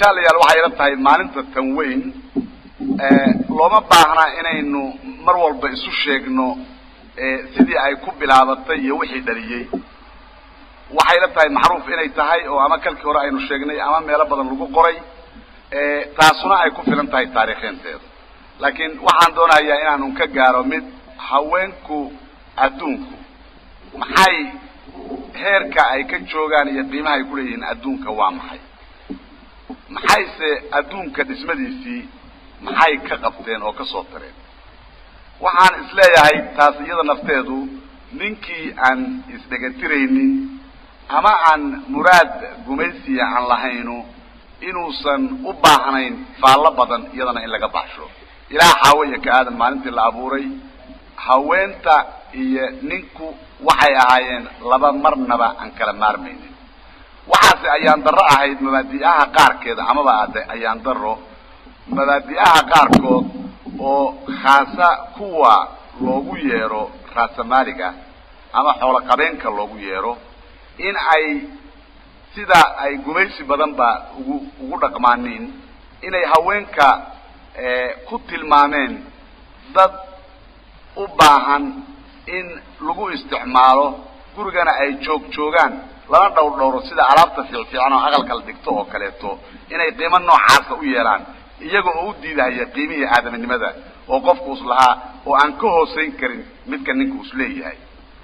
jaalayaal waxay ila tahay maalinta tan weyn looma baahna inaynu mar walba isu sheegno sidii ay ku bilaabatay iyo wixii dhaliyey waxay ila tahay macruuf inay tahay oo ama kalkii hore aynu sheegnay ama meelo badan lagu qoray taasuna ay ku filan tahay taariikheynteeda laakiin waxaan doonayaa inaanu ka gaaro mid haweenku adduunku maxay heerka ay ka joogaan iyo qiimaha ay kuleeyihiin adduunka waa maxay maxayse adduunka dhismadiisii maxay ka qabteen oo ka soo tareen waxaan isleeyahay taas iyada nafteedu ninkii aan isdhegatiraynin ama aan muraad gumaysiya aan lahaynu inuusan u baahnayn faallo badan iyadana in laga baxsho ilaa xaawo iyo ka aadan maalintii la abuuray haweenta iyo ninku waxay ahaayeen laba marnaba aan kala maarmaynin waxaase ayaan darro ahayd mabaadi'aha qaarkeeda amaba ade ayaan darro mabaadi'aha qaarkood oo khaasa kuwa loogu yeero raasamaaliga ama xoolo qabeenka loogu yeero in ay sida ay gumaysi badan ba ugu ugu dhaqmaaniin inay haweenka ku tilmaameen dad u baahan in lagu isticmaalo gurigana ay joog joogaan lana dhowr dhowro sida alaabta fiicfiican oo aqalka la dhigto oo kaleeto inay qiimo noocaasa u yeelaan iyaga oo u diidahaya qiimihii aadaminimada oo qofku is lahaa oo aan ka hoosayn karin midka ninka is leeyahay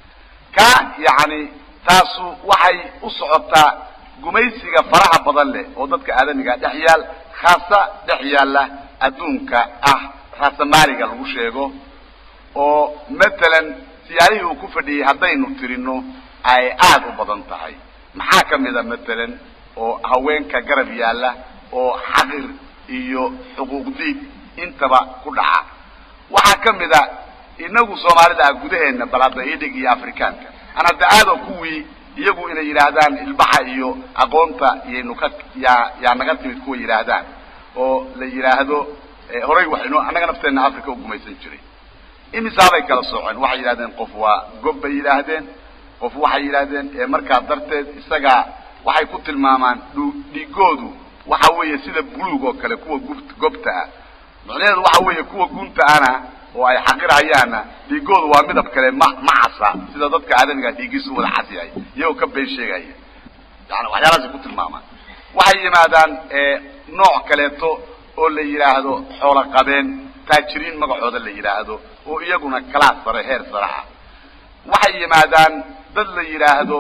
ka yacni taasu waxay u socotaa gumaysiga faraha badan leh oo dadka aadamiga dhex yaal khaasa dhex yaalla adduunka ah raasamaaliga lagu sheego oo matalan siyaalihii uu ku fadhiyey haddaynu tirino ay aada u badan tahay maxaa ka mid a matalan oo haweenka garab yaalla oo xaqir iyo xuquuq diid intaba ku dhaca waxaa ka mid a inagu soomaalida ah gudaheena balada idhig iyo afrikaanka aan hadda aado kuwii iyagu inay yidhaahdaan ilbaxa iyo aqoonta iyaynu ka yaa yaa naga timid kuwa yidhaahdaan oo la yidhaahdo horay waxaynu annaga nafteena africa u gumaysan jiray imisaabay kala sooceen waxay yidhahdeen qof waa gob bay yidhaahdeen qof waxay yidhaahdeen markaa darteed isagaa waxay ku tilmaamaan dhiigoodu waxa weeye sida buluug oo kale kuwa gub gobta ah macnaheedu waxa weeye kuwa gunta ana oo ay xaqirahayaana dhiigoodu waa midab kale ma ma casa sida dadka aadamiga dhiigiisu wada cas yahay iyagoo ka been sheegaya yani waxyaalahaasay ku tilmaamaan waxay yimaadaan nooc kaleeto oo la yidhaahdo xoolo qabeen taajiriin magacooda la yidhaahdo oo iyaguna kalaas sare heer sare ah waxay yimaadaan dad la yidhaahdo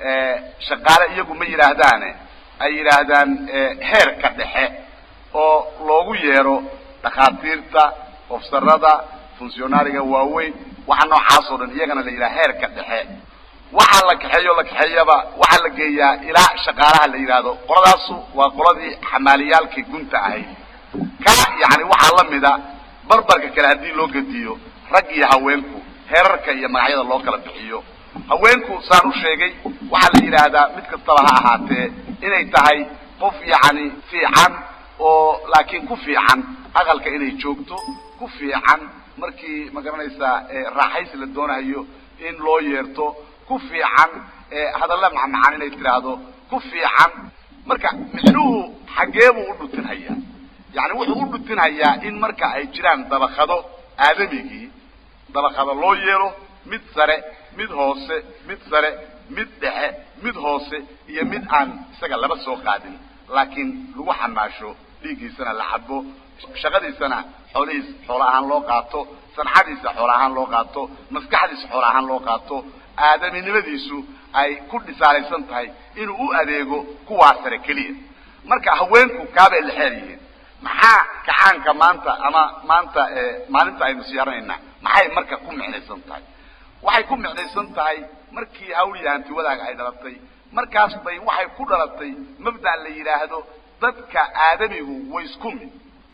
shaqaale iyagu ma yidhaahdaane ay yidhaahdaan heerka dhexe oo loogu yeero dhakhaatiirta ofsarada funsionaariga waaweyn waxa noocaas oo dhan iyagana la yidhaha heerka dhexe waxaa la kaxeeyo la kaxeeyaba waxaa la geeyaa ilaa shaqaalaha la yidhaahdo qoladaasu waa qoladii xamaaliyaalkii gunta ahayd ka yani waxaa lamida barbarka kale haddii loo gediyo rag iyo haweenku heerarka iyo magacyada loo kala bixiyo haweenku saan u sheegay waxaa la yidhaahdaa mid kastaba ha ahaatee inay tahay qof yacni fiican oo laakiin ku fiican aqalka inay joogto ku fiican markii ma garanaysaa raaxaysi la doonayo in loo yeerto ku fiican hadalla macmacaan inay tiraahdo ku fiican marka micnuhu xaggee buu u dhutinhayaa yani wuxuu u dhutinhayaa in marka ay jiraan dabakado aadamigii dabakado loo yeelo mid sare mid hoose mid sare mid dhexe mid hoose iyo mid aan isaga laba soo qaadin laakiin lagu xamaasho dhiiggiisana la cabo shaqadiisana xoolihiis xoolo ahaan loo qaato sanxadiisa xoolo ahaan loo qaato maskaxdiisa xoolo ahaan loo qaato aadaminimadiisu ay ku dhisaalaysan tahay inuu u adeego kuwaa sare keliya marka haweenku kaabay la xeer yihiin maxaa kacaanka maanta ama maanta maalinta aynu siyaaranayna maxay marka ku micnaysan tahay waxay ku micnaysan tahay markii hawliya hanti wadaaga ay dhalatay markaas bay waxay ku dhalatay mabda' la yidhaahdo dadka aadamigu way isku mid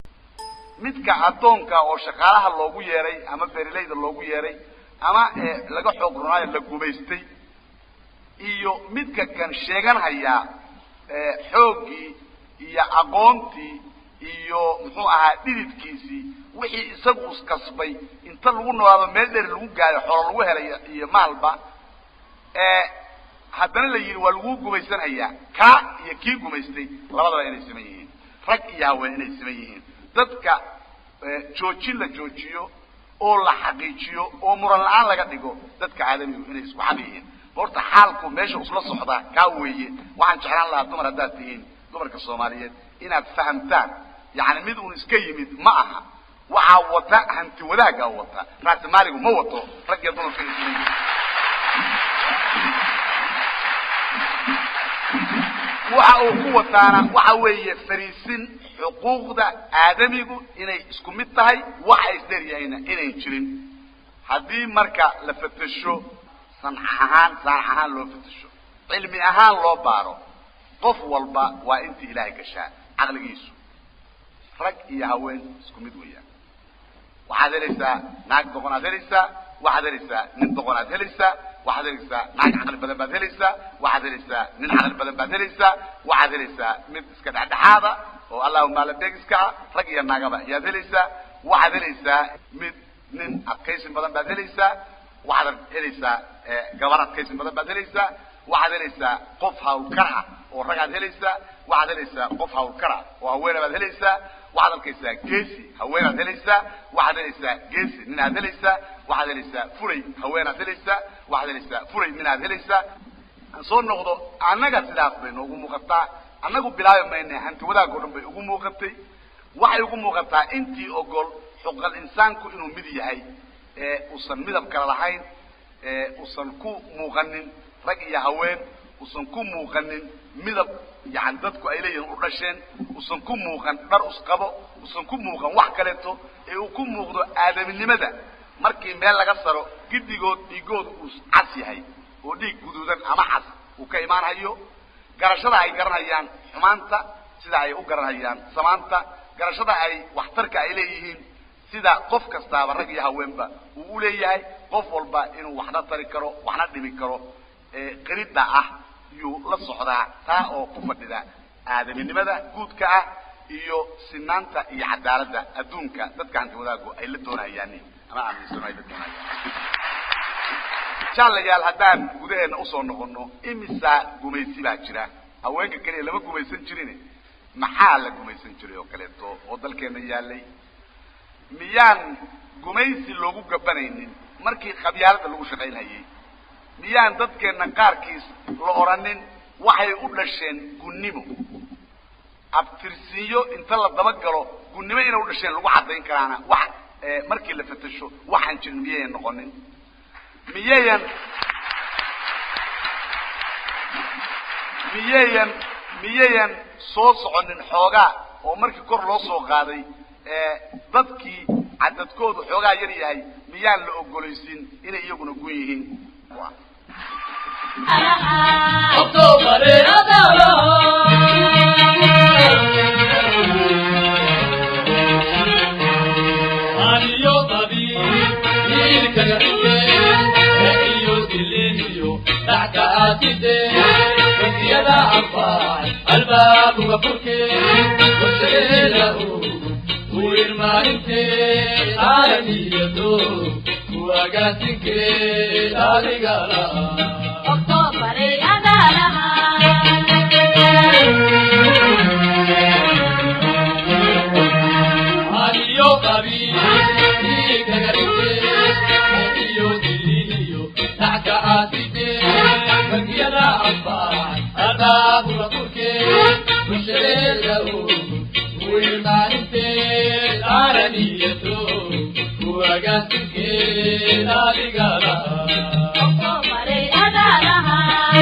midka addoonka oo shaqaalaha loogu yeeray ama beerilayda loogu yeeray ama laga xoog runaayo la gumaystay iyo midka kan sheegan hayaa xooggii iyo aqoontii iyo muxuu ahaa dhididkiisii wixii isagu iskasbay inta lagu noolaado meel dheer lagu gaayo xoolo lagu helay iyo maalba haddana la yidhi waa lagu gumaysanhayaa kaa iyo kii gumaystay labadaba inay siman yihiin rag iyo haween inay siman yihiin dadka joojin la joojiyo oo la xaqiijiyo oo muran la-aan laga dhigo dadka aadamigu inay isku xaq yihiin horta xaalku meesha usla socdaa kaa weeye waxaan jeclaan lahaa dumar haddaad tihiin dumarka soomaaliyeed inaad fahamtaan yani mid uun iska yimid ma aha waxaa wata hanti wadaagaa wata raasimaaligu ma wato rag iyo dumarka inay siman yihiin waxa uu ku wataana waxa weeye fariisin xuquuqda aadamigu inay isku mid tahay waxa isdheryahayna inayn jirin haddii marka la fatasho sanx ahaan saanax ahaan loo fatasho cilmi ahaan loo baaro qof walba waa intii ilaahay gashaa caqligiisu rag iyo haween isku mid weeyaan waxaad helaysaa naag doqonaad helaysaa waxaad helaysaa nin doqonaad helaysaa waxaad helaysaa naag caqli badan baad helaysaa waxaad helaysaa nin caqli badan baad helaysaa waxaad helaysaa mid iska dhexdhexaada oo allahuma alabeegiska ah rag iyo naagaba ayaad helaysaa waxaad helaysaa mid nin adkaysin badan baad helaysaa waxaad helaysaa gabar adkaysin badan baad helaysaa waxaad helaysaa qof hawlkar ah oo ragaad helaysaa waxaad helaysaa qof hawlkar ah oo haweena baad helaysaa waxaad arkaysaa geesi haweenaad helaysaa waxaad helaysaa geesi ninaad helaysaa waxaad helaysaa furay haweenaad helaysaa waxaad helaysaa furay minaad helaysaa aan soo noqdo annaga sidaas bay noogu muuqataa annagu bilaabi mayna hanti wadaag o dhan bay ugu muuqatay waxay ugu muuqataa intii ogol xuqal insaanku inuu mid yahay ee uusan midab kale lahayn ee uusan ku muuqanin rag iyo haween uusan ku muuqanin midab yani dadku ay leeyihiin u dhasheen uusan ku muuqan dhar usqabo uusan ku muuqan wax kaleeto ee uu ku muuqdo aadaminimada markii meel laga saro gidigood dhiigood uu cas yahay oo dhiig guduudan ama cas uu ka imaanhayo garashada ay garanhayaan xumaanta sida ay u garanhayaan samaanta garashada ay waxtarka ay leeyihiin sida qof kastaaba rag iyo haweenba uu u leeyahay qof walba inuu waxna tari karo waxna dhimi karo qirida ah yuu la socdaa taa oo ku fadhida aadaminimada guudka ah iyo sinaanta iyo cadaaladda adduunka dadka hanti wadaagu ay la doonayaan ama aaminsano ay la doonayaan jaalayaal haddaan gudaheena usoo noqono imisa gumaysi baa jira haweenka keliya lama gumaysan jirin maxaa la gumaysan jiray oo kaleeto oo dalkeena yaalay miyaan gumaysi loogu gabanaynin markii qabyaalada lagu shaqaynhayay miyaan dadkeena qaarkiis la oranin waxay u dhasheen gunnimo abtirsiinyo inta la dabagalo gunnimo inay u dhasheen lagu caddayn karaana wax markii la fatasho waxaan jirin miyayan noqonin miyayan miyayan miyayan soo soconin xoogaa oo markii kor loo soo qaaday dadkii cadadkoodu xoogaa yar yahay miyaan la ogolaysin inay iyaguna gun yihiin الباب غفرك وشيله ويرمانك عالميته وقاسك الارقلا أكتوبر أدالها عليو قبيل فيك غريب عليو دليليو تحت عاتبه فكيلا أصبح الباب غفرك وشيله ويرمانك عالميته وقاسك الارقلا أكتوبر أدالها